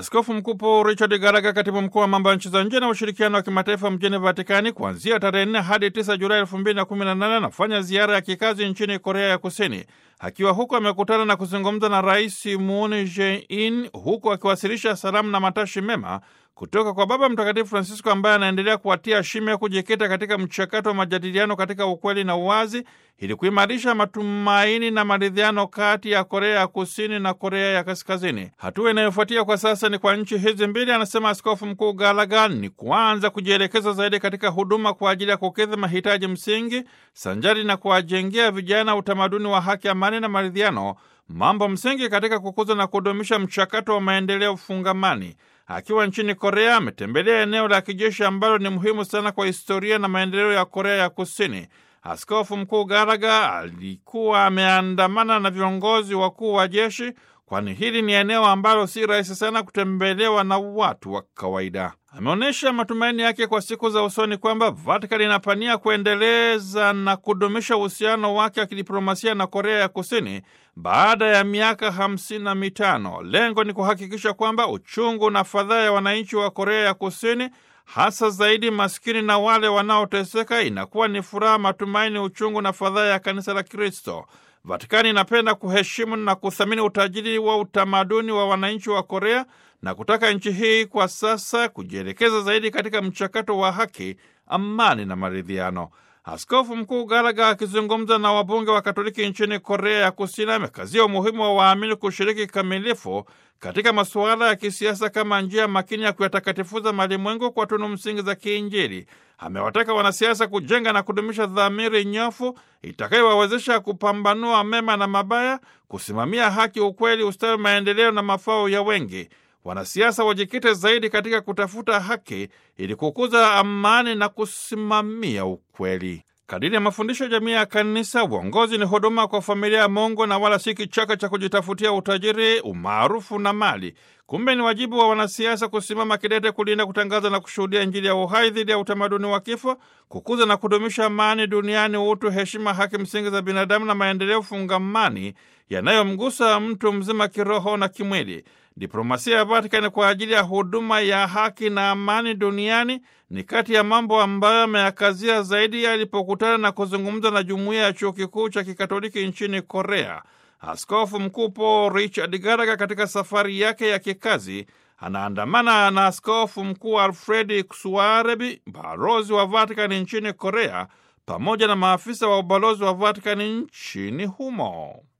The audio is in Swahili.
Askofu Mkuu Paul Richard Garaga, katibu mkuu wa mambo ya nchi za nje na ushirikiano wa kimataifa mjini Vatikani, kuanzia tarehe 4 hadi 9 Julai 2018 anafanya ziara ya kikazi nchini Korea ya Kusini. Akiwa huko amekutana na kuzungumza na Rais Moon Jae-in, huku akiwasilisha salamu na matashi mema kutoka kwa Baba Mtakatifu Francisco ambaye anaendelea kuwatia shime kujikita katika mchakato wa majadiliano katika ukweli na uwazi ili kuimarisha matumaini na maridhiano kati ya Korea ya Kusini na Korea ya Kaskazini. Hatua inayofuatia kwa sasa ni kwa nchi hizi mbili, anasema Askofu Mkuu Gallagher, ni kuanza kujielekeza zaidi katika huduma kwa ajili ya kukidhi mahitaji msingi sanjari na kuwajengea vijana utamaduni wa haki, amani na maridhiano, mambo msingi katika kukuza na kudumisha mchakato wa maendeleo fungamani. Akiwa nchini Korea ametembelea eneo la kijeshi ambalo ni muhimu sana kwa historia na maendeleo ya Korea ya Kusini. Askofu Mkuu Garaga alikuwa ameandamana na viongozi wakuu wa jeshi, kwani hili ni eneo ambalo si rahisi sana kutembelewa na watu wa kawaida. Ameonyesha matumaini yake kwa siku za usoni kwamba Vatikani inapania kuendeleza na kudumisha uhusiano wake wa kidiplomasia na Korea ya Kusini baada ya miaka hamsini na mitano. Lengo ni kuhakikisha kwamba uchungu na fadhaa ya wananchi wa Korea ya Kusini hasa zaidi maskini na wale wanaoteseka inakuwa ni furaha, matumaini, uchungu na fadhaa ya kanisa la Kristo. Vatikani inapenda kuheshimu na kuthamini utajiri wa utamaduni wa wananchi wa Korea na kutaka nchi hii kwa sasa kujielekeza zaidi katika mchakato wa haki, amani na maridhiano. Askofu Mkuu Gallagher akizungumza na wabunge wa Katoliki nchini Korea ya Kusini amekazia umuhimu wa waamini kushiriki kikamilifu katika masuala ya kisiasa kama njia makini ya kuyatakatifuza malimwengu kwa tunu msingi za kiinjili. Amewataka wanasiasa kujenga na kudumisha dhamiri nyofu itakayowawezesha kupambanua mema na mabaya, kusimamia haki, ukweli, ustawi, maendeleo na mafao ya wengi. Wanasiasa wajikite zaidi katika kutafuta haki ili kukuza amani na kusimamia ukweli. Kadiri ya mafundisho ya jamii ya Kanisa, uongozi ni huduma kwa familia ya Mungu na wala si kichaka cha kujitafutia utajiri, umaarufu na mali. Kumbe ni wajibu wa wanasiasa kusimama kidete kulinda, kutangaza na kushuhudia Injili ya uhai dhidi ya utamaduni wa kifo, kukuza na kudumisha amani duniani, utu, heshima, haki msingi za binadamu na maendeleo fungamani yanayomgusa mtu mzima kiroho na kimwili. Diplomasia ya Vatikani kwa ajili ya huduma ya haki na amani duniani ni kati ya mambo ambayo ameyakazia zaidi alipokutana na kuzungumza na jumuiya ya chuo kikuu cha kikatoliki nchini Korea. Askofu Mkuu Paul Richard Gallagher katika safari yake ya kikazi anaandamana na Askofu Mkuu Alfredi Kusuarebi, balozi wa Vatikani nchini Korea, pamoja na maafisa wa ubalozi wa Vatikani nchini humo.